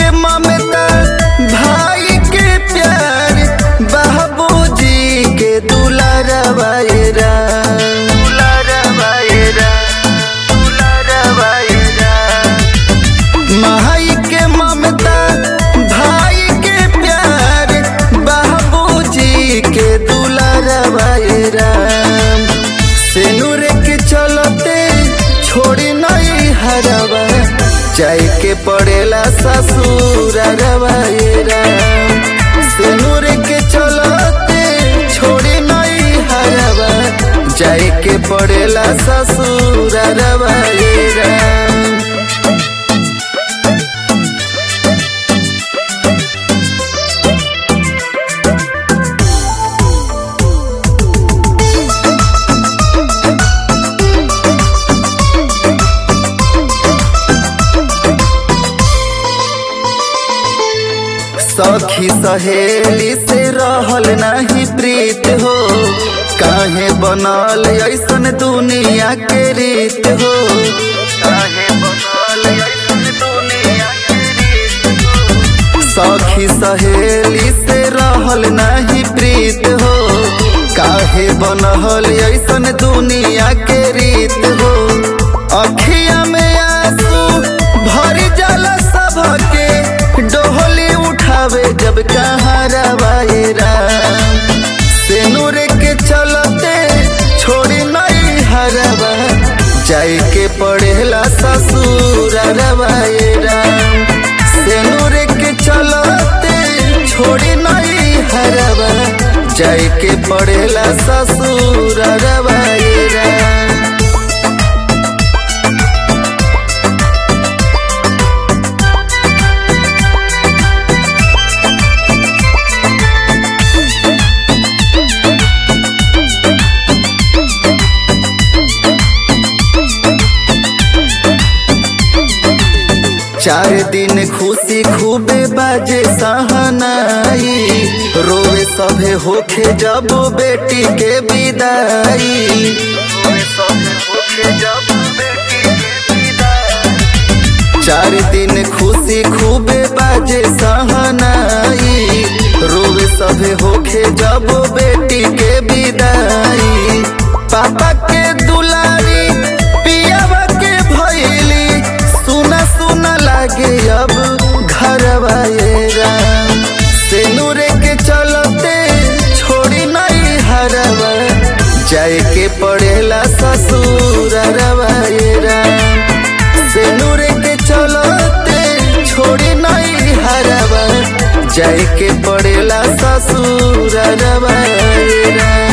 के ममता भाई के प्यार बाबूजी के दुलारवा ये राम दुलारवा ये राम दुलारवा ये राम माई के ममता भाई के प्यार बाबूजी के दुलारवा ये राम सेनुर के चलते छोड़ी नहीं हरवा जाय के पड़ेला ससुर ये राम सेनुर के चलते छोड़ी नहीं हरवा जाय के पड़ेला ससुर ये राम सखी सहेली से रहल नहीं प्रीत हो काहे बनल ऐसन दुनिया के रीत हो काहे बनल ऐसन दुनिया के रीत हो सखी सहेली से रहल नहीं प्रीत हो काहे बनल ऐसन दुनिया के रीत हो अखिया में आंसू भर जाला सबके डोहली उठावे जब कहाँ रवाए राम सेनुर के चलते छोड़ी नहीं हरवा जाय के पड़ेला ससुर रवाए राम सेनुर के चलते छोड़ी नहीं हरवा जाय के पड़ेला ससुर रवाए राम चार दिन खुशी खूबे बाजे सहनाई रोवे सभे होखे जब बेटी के विदाई रोवे सभे होखे जब बेटी के विदाई। चार दिन खुशी खूबे बाजे सहनाई रोवे सभे होखे जब बेटी के विदाई पापा के दुलारी पियावा के भैली सुना सुना लागे अब घरवा ये राम सेनुरे के चलते छोड़ी नहीं हरवा जाय के पड़ेला ससुर ये राम सेनुरे के चलते छोड़ी नहीं हरवा जाय के पड़ेला ससुर ये राम